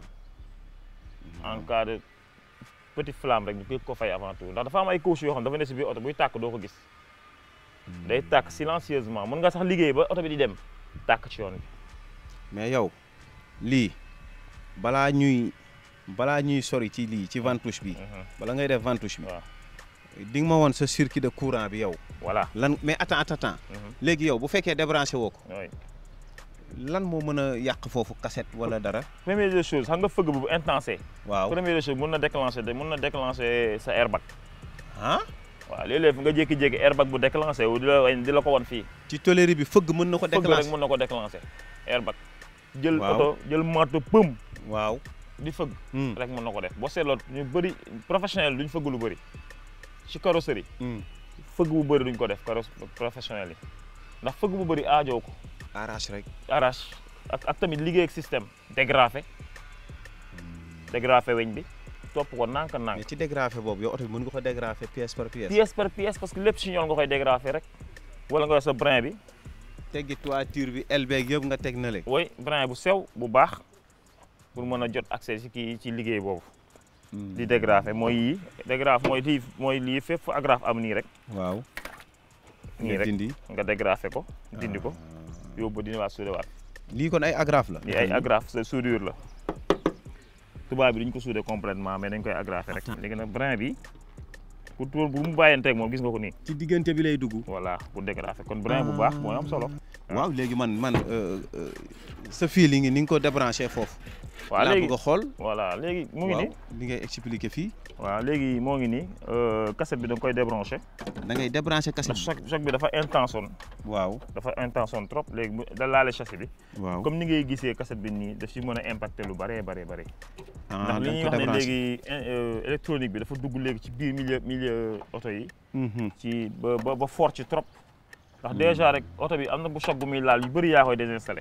Speaker 2: en cas de petite flamme rek ñu koy ko fay avant tout ndax dafa am ay couches yoo xam dafa ne si biir oto buy tàkk doo ko gis day tàkk silencieusement mën nga sax liggéey ba oto bi di dem tàkk ci yoon bi
Speaker 1: mais yow lii balaa ñuy balaa ñuy sori ci lii ci ventouche bi bala ngay def ventouche bi
Speaker 2: waaw
Speaker 1: di nga ma woon sa circuit de courant bi yow
Speaker 2: voilà
Speaker 1: lan mais attends attends attends léegi yow bu fekkee débranché woo ko
Speaker 2: oui
Speaker 1: lan moo mën a yàq foofu cassette wala dara
Speaker 2: première des choses xam nga fëgg bu intense
Speaker 1: waaw
Speaker 2: première des choses mun na déclencher de mun na déclencher sa airbag
Speaker 1: ah
Speaker 2: waaw léeg-léeg nga jékki-jékki airbag bu déclenché wu di la di la ko wan fii
Speaker 1: ci toléré bi fëgg mën na ko
Speaker 2: fëgg rek
Speaker 1: déclencher
Speaker 2: mun na ko déclencher airbag jël
Speaker 1: Waaw.
Speaker 2: oto jël moto pëm
Speaker 1: waaw
Speaker 2: di fëgg
Speaker 1: Hmm.
Speaker 2: rek mun na ko def boo seetloo ñu bëri professionnel duñ fëgg lu bëri ci carrosserie
Speaker 1: Hmm.
Speaker 2: fëgg bu bëri duñ ko def carrosse professionnel yi ndax fëgg bu bëri aajoo ko
Speaker 1: arrache rek
Speaker 2: arrache ak ak tamit liggéey ak système dégrafé dégrafé weñ bi topp ko nànk nànk
Speaker 1: mais ci dégrafé boobu yow oto bi mën nga ko dégrafé pièce par pièce
Speaker 2: pièce par pièce parce que lépp si ñool nga koy dégrafé rek wala nga yor sa brin bi
Speaker 1: teggi toiture bi el beeg yëpp nga teg na le
Speaker 2: woy brin bu sew bu baax pour mën a jot accès ci kii ci liggéey boobu di dégrafé mooy yii dégrafé mooy lii mooy lii fépp fu agrafe am nii rek
Speaker 1: waaw
Speaker 2: nii
Speaker 1: nga
Speaker 2: rek
Speaker 1: dindi
Speaker 2: nga dégrafé ko dindi ko yóbbu dina waat suude waat
Speaker 1: lii kon ay agrafe la
Speaker 2: lii ay agrafe sa soudure la tubaab bi duñ ko soudé complètement mais dañ koy agrafé rek léegi nag brin bi pour tour bu mu bàyyanteeg moom gis nga ko nii
Speaker 1: ci diggante bi lay dugg
Speaker 2: voilà pour dégrafé kon brin bu baax mooy am solo
Speaker 1: waaw léegi man man euh, euh, sa fil yi ngi ni nga ko débranché foofu
Speaker 2: waaw
Speaker 1: laa
Speaker 2: léegi
Speaker 1: bëgg a xool
Speaker 2: voilà léegi mu ngi
Speaker 1: waaw
Speaker 2: nii
Speaker 1: li ngay expliqué fii
Speaker 2: waaw léegi moo ngi nii cassette bi da nga koy débranché
Speaker 1: da ngay débranché
Speaker 2: ndax
Speaker 1: cassette
Speaker 2: choc choc bi dafa intenson
Speaker 1: bi waaw
Speaker 2: dafa intenson trop léegi bu da laale châssis bi
Speaker 1: waaw
Speaker 2: comme ni ngay gisee cassette bi nii daf si mën a impacté lu bëree bëree bëri
Speaker 1: ah
Speaker 2: ndax li
Speaker 1: da
Speaker 2: ñuy
Speaker 1: nga ko
Speaker 2: wax ne
Speaker 1: débranché
Speaker 2: léegi euh, électronique bi dafa dugg léegi ci biir milieu milieu oto yi
Speaker 1: Mhm.
Speaker 2: ci ba ba ba fort ci trop ndax déjà rek oto bi am na bu choc bu muy laal yu bëri yaa koy désinstallé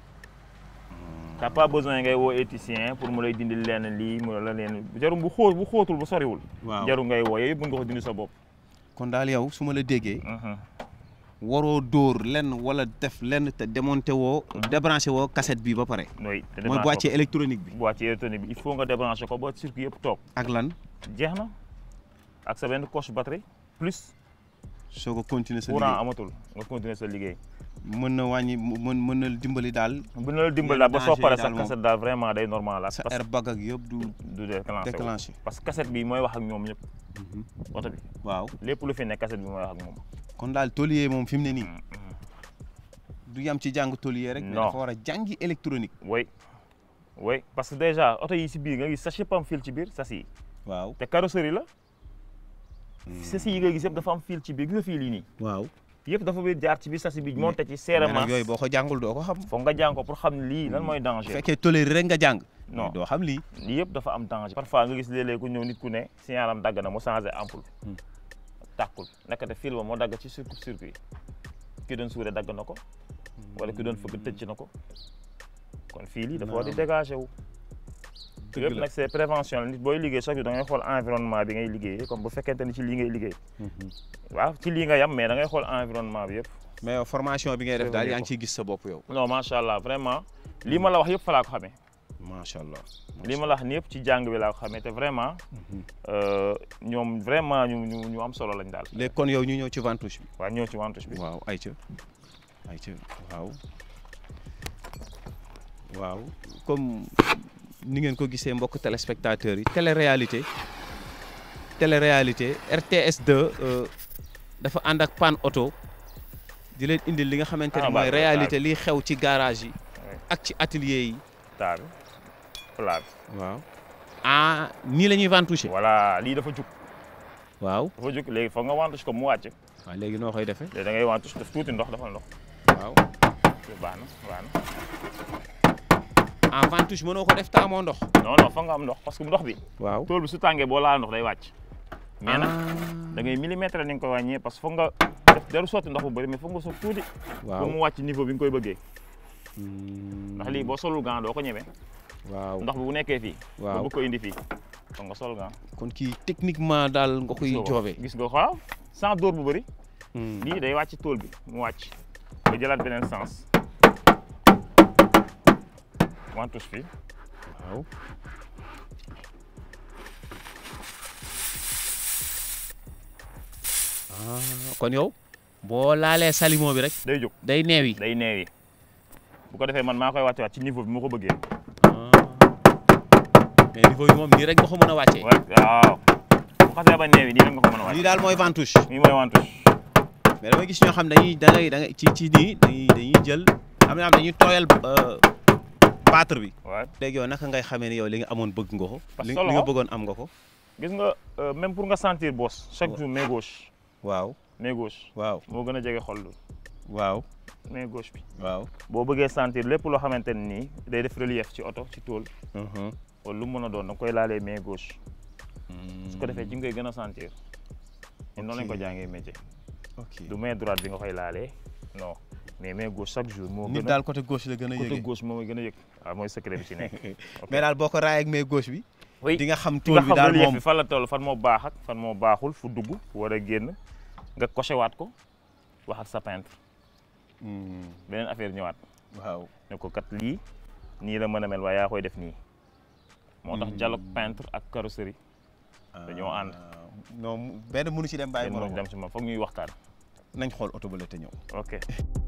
Speaker 2: t'as pas besoin ngay woo électricien pour mu lay dindi leen lii mu la leen jarum bu xóot bu xóotul bu soriwul
Speaker 1: waaw
Speaker 2: jaru ngay woo yooyu yëpp mën nga ko dindi sa bopp
Speaker 1: kon daal yow su ma la déggee
Speaker 2: Mhm.
Speaker 1: waroo dóor lenn wala def lenn te démonté woo débranché woo cassette bi ba pare
Speaker 2: oui te
Speaker 1: mooy
Speaker 2: débranché
Speaker 1: boîtier électronique bi
Speaker 2: ko boîtier électronique bi il faut nga débranché ko ba circuit yëpp toog
Speaker 1: ak lan
Speaker 2: jeex na ak sa benn coche batterie plus
Speaker 1: soo ko continuer sa
Speaker 2: courant
Speaker 1: liggéey
Speaker 2: amatul nga continuer sa liggéey
Speaker 1: mën na wàññi mën mën na dimbali daal
Speaker 2: bu na la dimbali
Speaker 1: Yenn
Speaker 2: daal ba soo
Speaker 1: danger yi
Speaker 2: paree
Speaker 1: daal
Speaker 2: sa
Speaker 1: moom.
Speaker 2: cassette daal vraiment day normal ak
Speaker 1: sa
Speaker 2: parce
Speaker 1: airbag ak yëpp du
Speaker 2: que du déclenché wu.
Speaker 1: déclenché
Speaker 2: parce que cassette bi mooy wax ak ñoom ñëpp oto bi
Speaker 1: waaw
Speaker 2: lépp lu fi nekk cassette bi mooy wax ak moom
Speaker 1: kon daal tôlier moom fi mu ne nii
Speaker 2: Mm, mm.
Speaker 1: du yam ci jàng tôlier rek mais
Speaker 2: Non.
Speaker 1: dafa war a jàngi électronique
Speaker 2: oui oui parce que déjà oto yi si biir nga gis sachet yëpp am fil ci biir sas yi
Speaker 1: waaw
Speaker 2: te carrosserie la sas yi nga gis yëpp dafa am fil ci biir gis nga fil yi nii
Speaker 1: waaw
Speaker 2: yëpp dafa biir jaar ci biir sas bi monté ci
Speaker 1: mais
Speaker 2: serrement
Speaker 1: nag yooyu boo ko jàngul doo ko xam
Speaker 2: foog nga jàng ko pour xam lii lan mooy
Speaker 1: bu
Speaker 2: danger
Speaker 1: fekkee tôlier rek nga jàng
Speaker 2: Non.
Speaker 1: doo xam lii
Speaker 2: lii yëpp dafa am danger parfois nga gis léeg-léeg ku ñëw nit ku ne signalam dagg na mu changé ampoule tàkkul nekkate fil ba moo dagg ci circuit circuit ki doon suure dagg na ko wala ki doon fëgg tëcc na ko kon fil yi dafa war di
Speaker 1: Naam.
Speaker 2: dégagé wu
Speaker 1: Dëgg
Speaker 2: yëpp
Speaker 1: la.
Speaker 2: nag c'est prévention la nit booy liggéey chaque jour da ngay xool environnement bi ngay liggéeyee comme bu fekkente ni ci lii ngay liggéey waaw ci lii nga yam mais da ngay xool environnement bi yëpp
Speaker 1: mais yow formation bi ngay def daal
Speaker 2: Prévenir
Speaker 1: yaa ngi
Speaker 2: ko.
Speaker 1: ciy gis sa bopp yow
Speaker 2: non macha allah vraiment lii ma la wax yëpp fa laa ko xamee
Speaker 1: macha allah
Speaker 2: lii ma la wax ni yëpp ci jàng bi laa ko xamee te vraiment euh, ñoom vraiment ñu ñu ñu am solo lañ daal
Speaker 1: léegi kon yow ñu ñëw ci ventouche bi
Speaker 2: waaw ñëw ci wantouche bi
Speaker 1: waaw ayca ayca waaw waaw comme ni ngeen ko gisee mbokk téléspectateurs yi télé-réalité télé-réalité RTS 2 euh, dafa ànd ak Pan Auto di leen indil li nga xamante ne
Speaker 2: Ah,
Speaker 1: mooy
Speaker 2: baax na,
Speaker 1: réalité liy xew ci garage yi
Speaker 2: Ouais.
Speaker 1: ak ci atelier yi
Speaker 2: taa bi plat bi
Speaker 1: waaw ah nii la ñuy ventoucher
Speaker 2: voilà lii dafa jug
Speaker 1: waaw
Speaker 2: dafa jug léegi foog nga wantouche ko mu wàcc
Speaker 1: waaw léegi noo koy defee
Speaker 2: léegi da ngay wantouche def tuuti ndox dafa ndox
Speaker 1: waaw
Speaker 2: baax na baax na
Speaker 1: en ventouche mënoo ko def taamoo ndox
Speaker 2: non non foog nga am ndox parce que ndox bi
Speaker 1: waaw
Speaker 2: tool bi su tàngee boo laal ndox day wàcc mais nag da ngay millimètre ni nga koy wàññee parce que foog nga def daru sotti ndox bu bëri mais foog nga sotti tuuti
Speaker 1: waaw
Speaker 2: pour mu wàcc niveau bi nga koy bëggee
Speaker 1: Hmm,
Speaker 2: ndax lii boo solul gant doo ko ñeme
Speaker 1: waaw
Speaker 2: ndox bi bu nekkee fii nga
Speaker 1: waaw
Speaker 2: bëgg ko indi fii foog nga sol gant
Speaker 1: kon kii techniquement daal nga koy
Speaker 2: gis nga ko.
Speaker 1: joobe
Speaker 2: gis nga ko waaw sans dóor bu bëri
Speaker 1: Hmm.
Speaker 2: lii day wàcc tool bi mu wàcc nga jëlaat beneen sens wantouche fii
Speaker 1: waaw ah kon yow boo laalee salimo bi rek
Speaker 2: day jóg
Speaker 1: day neewi
Speaker 2: day neewi bu ko defee man maa koy wàcce waat ci niveau bi ma ko bëggee
Speaker 1: mais niveau yi moom nii rek nga ko mën a wàccee.
Speaker 2: waaw bu xasee ba neewi nii rek nga ko mën a wàcce
Speaker 1: lii daal mooy ventouche.
Speaker 2: nii mooy wantouche
Speaker 1: mais dama gis ñoo xam dañuy da ngay da ngay ci ci nii dañuy dañuy jël am na am dañuy tooyal battre bi.
Speaker 2: waaw
Speaker 1: léegi yow naka ngay xamee ni yow li nga amoon bëgg nga ko.
Speaker 2: Parce
Speaker 1: li
Speaker 2: que
Speaker 1: li nga
Speaker 2: loxo-
Speaker 1: bëggoon am nga ko.
Speaker 2: gis nga euh, même pour nga sentir boss chaque
Speaker 1: Ouais.
Speaker 2: jour main gauche
Speaker 1: waaw
Speaker 2: main gauche
Speaker 1: waaw
Speaker 2: moo gën a jege xol lu
Speaker 1: waaw
Speaker 2: main gauche bi
Speaker 1: waaw.
Speaker 2: boo bëggee sentir lépp loo xamante ne nii day def relief ci oto ci tool
Speaker 1: Mhm.
Speaker 2: wala lu mu mën a doon da nga koy laalee main gauche su ko defee ci ngay gën a sentir ñun noonu lañ ko
Speaker 1: Ok.
Speaker 2: jàngee métier
Speaker 1: ok
Speaker 2: du main droite bi nga koy laalee non mais main gauche chaque jour moo
Speaker 1: nit
Speaker 2: gën a
Speaker 1: daal côté gauche la gën a
Speaker 2: côté
Speaker 1: yëgee.
Speaker 2: gauche moo may gën a yëg waaw mooy secret bi ci nekk ok.
Speaker 1: mais daal boo ko raayee ak main gauche bi.
Speaker 2: oui
Speaker 1: di nga xam
Speaker 2: nga
Speaker 1: tool bi
Speaker 2: xam
Speaker 1: daal
Speaker 2: relief
Speaker 1: moom.
Speaker 2: bi fan la toll fan moo baax ak fan moo baaxul fu dugg fu war a génn nga coché waat ko waxat sa peintre
Speaker 1: Hmm,
Speaker 2: beneen affaire ñëwaat
Speaker 1: waaw.
Speaker 2: ne ko kat lii nii la mën a mel waaye yaa koy def nii moo tax dialogue peintre ak carrosserie dañoo ànd.
Speaker 1: Ah, non mu- benn mënu ci dem bàyyi
Speaker 2: kenn
Speaker 1: morom
Speaker 2: mënuñ dem ci ma foog ñuy waxtaan
Speaker 1: nañ xool oto ba la te ñëw.
Speaker 2: ok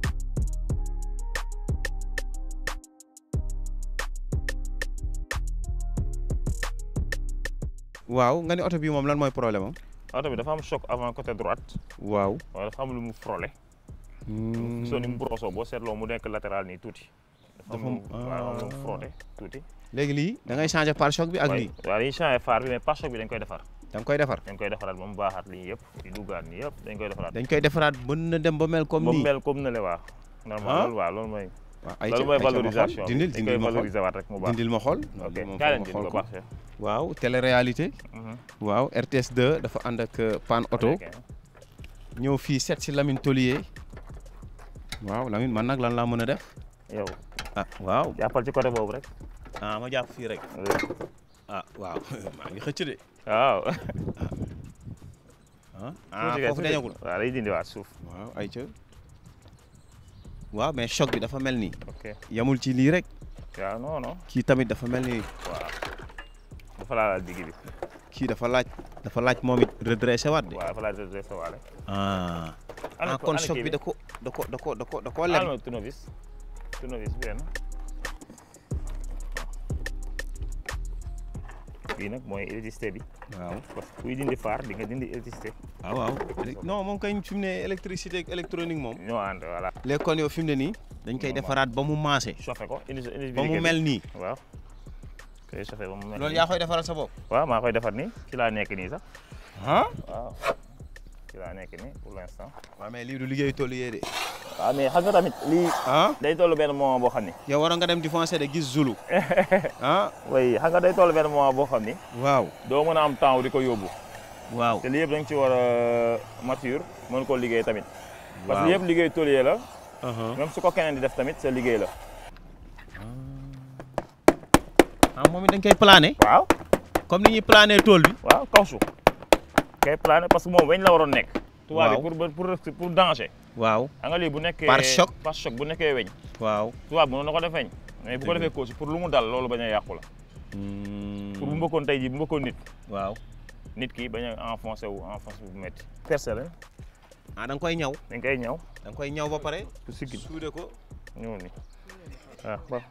Speaker 1: waaw nga ni oto bi moom lan mooy problème am.
Speaker 2: oto bi dafa am choc avant côté droite
Speaker 1: waaw.
Speaker 2: waaye dafa am lu mu frôlé soo ni mu brosoo boo seetloo mu nekk latéral nii tuuti dafa am lu
Speaker 1: Dafa am-
Speaker 2: waaw am lu mu frotté tuuti
Speaker 1: léegi lii da ngay changer pare-choc bi ak
Speaker 2: waaye
Speaker 1: lii
Speaker 2: waaw dañuy changé phare bi mais pare-choc bi dañ koy defar
Speaker 1: da nga koy defar.
Speaker 2: dañ koy defaraat ba mu baaxaat lii yëpp di duggaat nii yëpp dañ koy defaraat
Speaker 1: dañ koy defaraat mën na dem ba mel comme
Speaker 2: ba mu
Speaker 1: nii.
Speaker 2: mel comme ne le waa normal
Speaker 1: Ah.
Speaker 2: loolu waaw loolu mooy
Speaker 1: waaw ay
Speaker 2: loolu mooy valorisation
Speaker 1: dindil
Speaker 2: dañ
Speaker 1: dindil
Speaker 2: koy
Speaker 1: ma xool
Speaker 2: valoriser waat rek mu baax
Speaker 1: dindil ma xool.
Speaker 2: ok
Speaker 1: loolu moom
Speaker 2: kaa
Speaker 1: foog
Speaker 2: leen
Speaker 1: ma
Speaker 2: dindi
Speaker 1: xool
Speaker 2: ko
Speaker 1: ko.
Speaker 2: baax
Speaker 1: waaw télé-réalité. waaw RTS 2 dafa ànd ak euh, Pan Auto ñëw fii seet si Lamine Tolier. waaw Lamine man nag lan laa mën a def.
Speaker 2: yow
Speaker 1: ah waaw.
Speaker 2: jàppal ci côté boobu rek
Speaker 1: ah ma jàpp fii rek. ah waaw maa ngi xëcc de.
Speaker 2: waaw
Speaker 1: ah
Speaker 2: tuuti kay,
Speaker 1: foofu
Speaker 2: tuuti.
Speaker 1: dañagul.
Speaker 2: waaw day dindi waat suuf
Speaker 1: waaw ay ca waaw mais choc bi dafa mel nii.
Speaker 2: ok
Speaker 1: yamul ci lii rek.
Speaker 2: waaw non non
Speaker 1: kii tamit dafa mel ni
Speaker 2: waaw dafa laalaal digg bi
Speaker 1: kii dafa laaj dafa laaj moom it redressé waat de.
Speaker 2: waaw dafa laal redressé waale
Speaker 1: ah
Speaker 2: ana
Speaker 1: ah
Speaker 2: ko-
Speaker 1: kon
Speaker 2: ana
Speaker 1: choc
Speaker 2: kii
Speaker 1: bi da ko da ko da ko da ko da koo lem.
Speaker 2: alma tournevis tournevis benn bii nag mooy électricité bi
Speaker 1: waaw
Speaker 2: parce que kuy dindi phare di nga dindi électricité
Speaker 1: waaw waaw non moom kañ fi mu ne électricité ak électronique moom.
Speaker 2: ñoo ànd voilà
Speaker 1: léegi kon yow fi mu ne nii. dañ koy
Speaker 2: Normal.
Speaker 1: defaraat ba mu maase.
Speaker 2: chauffé ko indi indi
Speaker 1: ba mu
Speaker 2: briquet bi.
Speaker 1: mel nii.
Speaker 2: waaw koy chauffé ba mu mel
Speaker 1: loolu
Speaker 2: nii.
Speaker 1: yaa koy defaral sa bopp.
Speaker 2: waaw maa koy defar nii ci laa nekk nii sax
Speaker 1: ah.
Speaker 2: waaw ci laa nekk nii pour l'instant
Speaker 1: waaw mais lii du liggéeyu tool yee de.
Speaker 2: waaw mais xam nga tamit lii
Speaker 1: ah.
Speaker 2: day toll benn moment boo xam ni
Speaker 1: yow waroon nga dem di foncer de gis Zulu. ah.
Speaker 2: way xam nga day toll benn moment boo xam ni
Speaker 1: waaw.
Speaker 2: doo mën a am temps di ko yóbbu
Speaker 1: waaw.
Speaker 2: te lii yëpp da nga ci war a mature mën koo liggéey tamit parce que
Speaker 1: Waaw.
Speaker 2: lii yëpp liggéey tôlier la
Speaker 1: Uh-huh.
Speaker 2: même su ko keneen di def tamit sa liggéey la
Speaker 1: ah moom it dañ koy plané.
Speaker 2: waaw
Speaker 1: comme ni ñuy plané tool bi.
Speaker 2: waaw kawsu kay plané parce que moom weñ la waroon nekk tubaab
Speaker 1: Waaw.
Speaker 2: bi pour pour pour danger
Speaker 1: waaw.
Speaker 2: xam nga lii bu nekkee
Speaker 1: Par choc.
Speaker 2: par choc bu nekkee weñ
Speaker 1: waaw.
Speaker 2: tubaab bi mënoon na ko def weñ mais bu ko
Speaker 1: Dëgg la.
Speaker 2: defee kawsu pour lu mu dal loolu bañ a yàqu la pour bu mbëkkoon tey jii bu mbëkkoon nit
Speaker 1: waaw.
Speaker 2: nit ki bañ a enfoncé wu enfoncé bu métti percé la
Speaker 1: ah da nga koy ñaw.
Speaker 2: dañ koy ñaw
Speaker 1: da nga koy ñaw ba pare.
Speaker 2: pour siggi
Speaker 1: suude ko.
Speaker 2: ñëw ni waaw waaw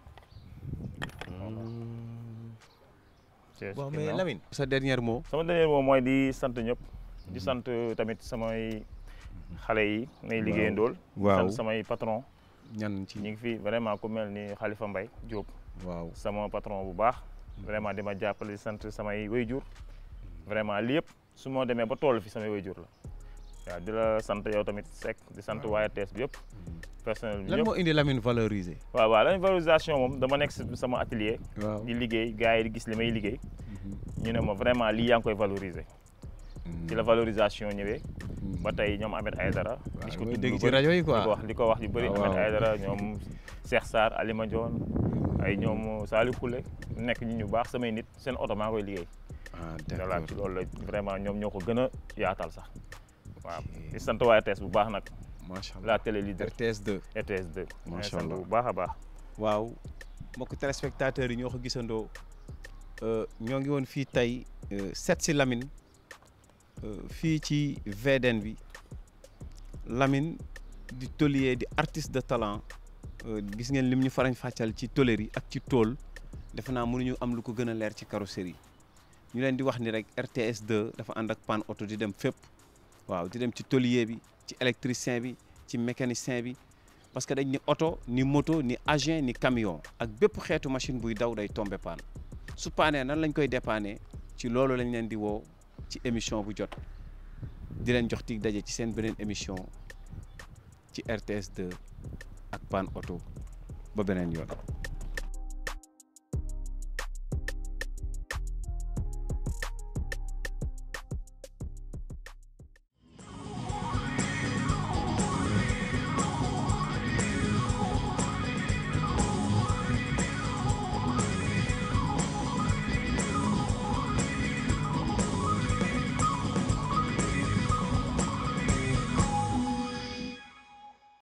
Speaker 2: c'est
Speaker 1: waaw
Speaker 2: ce
Speaker 1: mais
Speaker 2: ginnaaw.
Speaker 1: Lamine. sa dernier mot.
Speaker 2: sama dernier moom mooy di sant ñëpp di sant tamit samay xale yi may liggéeyandool
Speaker 1: waaw.
Speaker 2: sant samay patron
Speaker 1: ñan ci.
Speaker 2: ñi ngi fi vraiment ku mel ni Khalifa Mbaye Diop
Speaker 1: waaw.
Speaker 2: sama patron bu baax vraiment di ma jàppale di sant samay wayjur vraiment li yëpp su ma demee ba toll fi samay wayjur la waaw di la sant yow tamit Seck di sant waa RTS bi yëpp personnel bi
Speaker 1: lan
Speaker 2: yëpp
Speaker 1: moo indi Lamine valorisé.
Speaker 2: waaw waaw la valorisation moom dama nekk si sama atelier
Speaker 1: waaw.
Speaker 2: di liggéey gars yi di gis li may liggéey ñu ne ma vraiment lii yaa ngi koy valoriser ci la valorisation ñëwee ba tey ñoom Ahmed Aïdara gis ko
Speaker 1: mooy
Speaker 2: tudd
Speaker 1: dégg
Speaker 2: lu
Speaker 1: ci
Speaker 2: bëri,
Speaker 1: rajo yi
Speaker 2: di ko
Speaker 1: quoi.
Speaker 2: wax di ko wax yu bëri
Speaker 1: waaw,
Speaker 2: Ahmed
Speaker 1: waaw.
Speaker 2: Aïdara ñoom Cheikh Sarr Alima Dione ay ñoom Saliou Koulé nekk ñu ñu baax samay nit seen oto maa koy liggéey
Speaker 1: ah
Speaker 2: voilà ci
Speaker 1: d'accord
Speaker 2: loolu la vraiment ñoom ñoo ko gën a yaatal sax waaw di sant waa RTS bu baax nag
Speaker 1: macha allah
Speaker 2: la télé leader
Speaker 1: RTS 2.
Speaker 2: RTS 2
Speaker 1: Macha
Speaker 2: sant
Speaker 1: allah.
Speaker 2: bu baax a baax
Speaker 1: waaw mbokk téléspectateurs yi ñoo ko gisandoo euh, ñoo ngi woon fii tey euh, seet si Lamine euh, fii ci VDN bi Lamine di tôlier di artiste de talent gis ngeen lim ñu farañ fàccal ci tôlerie ak ci tôle defe naa mënuñu am lu ko gën a leer ci carrosserie ñu leen di wax ni rek RTS 2 dafa ànd ak panne auto di dem fépp waaw di dem ci tôlier bi ci électricien bi ci mécanicien bi parce que dañ ni oto ni moto ni agent ni camion ak bépp xeetu machine buy daw day tombe panne su paanee nan lañ koy dépanner ci loolu lañ leen di woo ci émission bu jot di leen jox tig daje ci seen beneen émission ci RTS 2 ak panne auto ba beneen yoon